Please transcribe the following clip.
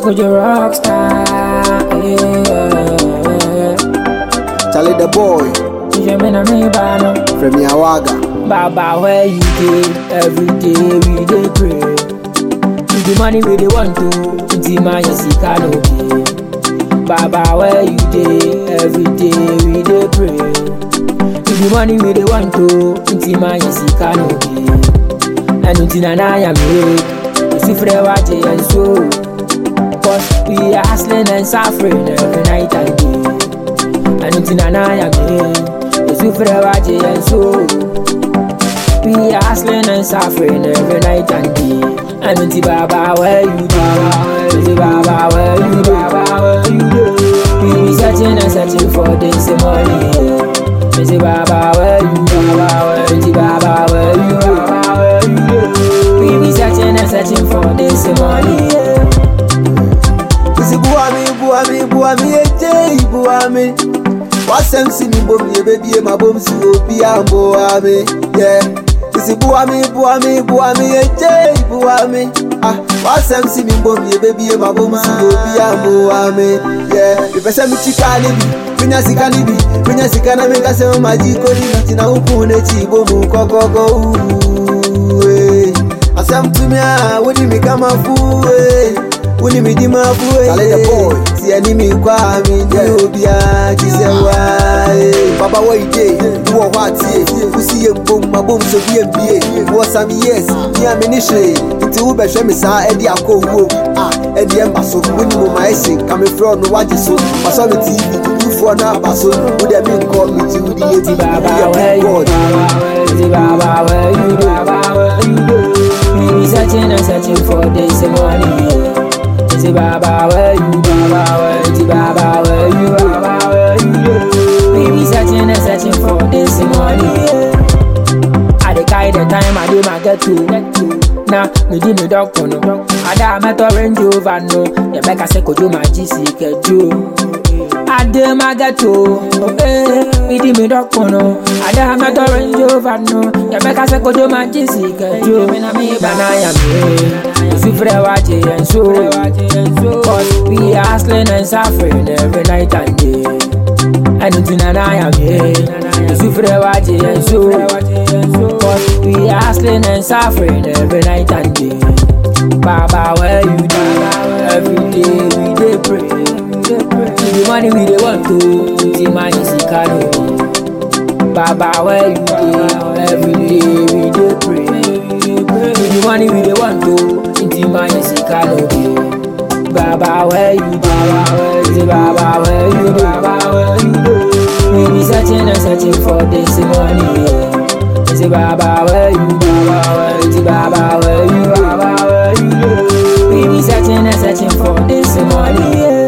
Cause you're a rock star. Yeah. Charlie the boy You mean I mean, Bano. from Yawaga. Baba, where you dey? Every day we dey pray. With the money we dey want to, until my sika no dey. Baba, where you dey? Every day we dey pray. With the money we dey want to, until my sika no dey. And until na I am here, you see for watch and so. Cause we are hustling and suffering every night and day. And until na I am here, you see for watch and so. We are hustling and suffering every night and day. And until Baba, where you do? Until Baba, where you do? Baba, where you do? We be searching and searching for this money. Until Baba, where you do? Baba, where until Baba, where you do? Baba, where you do? We be searching and searching for this money. Isi buami, buami, buami, eje buami. Wasem si mi bom ye baby ma bom si obi ambo ami. Yeah. Isi buami, buami, buami, eje buami. Ah, wasem si mi bom ye baby ma bom si obi ambo ami. Yeah. Ipese mi chika ni bi, minya sika ni bi, minya sika na mi kase o maji ko ni biti na uku ne chi bomu kokogo. Ooh, eh. Asem to me ah, wodi mi kama fu eh. wúni mi di máa fún èyí tí ẹni mi kọ́ àmì ní òbí àkíṣẹ́ wá. bàbá wọ ìdè wúwọ̀ wá àti è kùsì yé mbom ma bom so bí èmi yé wọ́ sami yes ní àmì níṣẹ́ nti wú bẹ̀hwẹ́ mi sáá ẹ̀dí àkó owó ẹ̀dí ẹ̀ mbà so wúni mo máa ẹ̀sìn kàmi fúrẹ́ ọ̀nù wájì so pàṣọ mi tv wúfọ́ náà bà so wúdẹ̀ mi nkọ́ mi ti wúdi yé ti Baba, yẹ where bí you god. do? Baba, where you do? Baba, where you do? We be searching and searching for this money. Say Baba, where you do? Baba, where you do? Baba, where you do? Baba, where you do? We be searching and searching for this money. I dey carry the time I dey my get to. Na me di me doctor no. Ada meto range over no. Ye beka se kojo ma jisi kejo. Ade my get to. Eh, me di me doctor no. Ada meto range over no. Ye beka se kojo ma jisi kejo. Na na ya me. If you fret watch it and so. Cause we are hustling and suffering every night and day. And until now I am here You feel watch it and so Cause we are hustling and suffering every night and day Baba where you do Every day we dey pray The money we dey want to The man is Ikano Baba where you dey Every day we dey pray The money we dey want to The man is Ikano Baba where you do? Baba where you do? Baba where you do? Baba where you do? We be searching and searching for this money. Yeah. Say Baba where you do? Baba where you do? Baba where you do? Baba where you do? We be searching and searching for this money. Yeah.